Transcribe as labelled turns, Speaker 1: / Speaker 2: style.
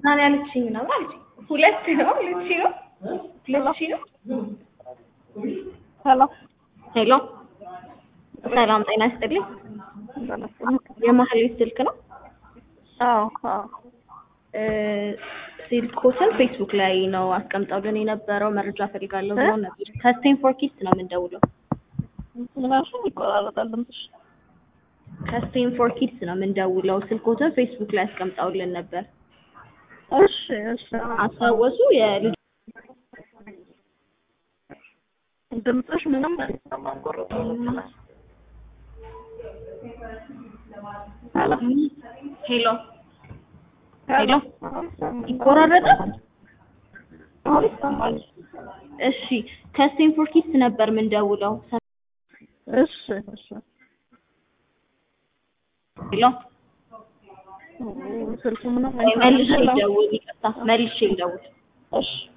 Speaker 1: ነው ያለችኝ ነው አለችኝ። ሁለት ነው ሁለት ሺህ ነው ሁለት ሺህ ነው።
Speaker 2: ሄሎ
Speaker 1: ሄሎ ሰላም ጤና ይስጥልኝ። የማህሌት ስልክ ነው።
Speaker 2: አዎ አዎ
Speaker 1: እ ስልኮትን ፌስቡክ ላይ ነው አስቀምጠውልን የነበረው መረጃ ፈልጋለሁ ብለው ነበር። ከስቴንፎር ኪድስ ነው የምንደውለው።
Speaker 2: ምናምን ይቆራረጣል ድምፅሽ።
Speaker 1: ከስቴንፎር ኪድስ ነው የምንደውለው። ስልኮትን ፌስቡክ ላይ አስቀምጠውልን ነበር።
Speaker 2: እሺ እሺ
Speaker 1: አስታወሱ? የልጅ
Speaker 2: ድምፅሽ ምንም አይሰማም ቆረጠ
Speaker 1: ሄሎ ሄሎ ይቆራረጣል?
Speaker 2: አዎ ይሰማል።
Speaker 1: እሺ ከስቴንፎር ኪድስ ነበር የምንደውለው።
Speaker 2: እሺ እሺ
Speaker 1: ሄሎ
Speaker 2: ስልኩ ምንም
Speaker 1: መልሼ
Speaker 2: አይሰማም።
Speaker 1: ልደውል፣ ይቅርታ መልሼ ልደውል።
Speaker 2: እሺ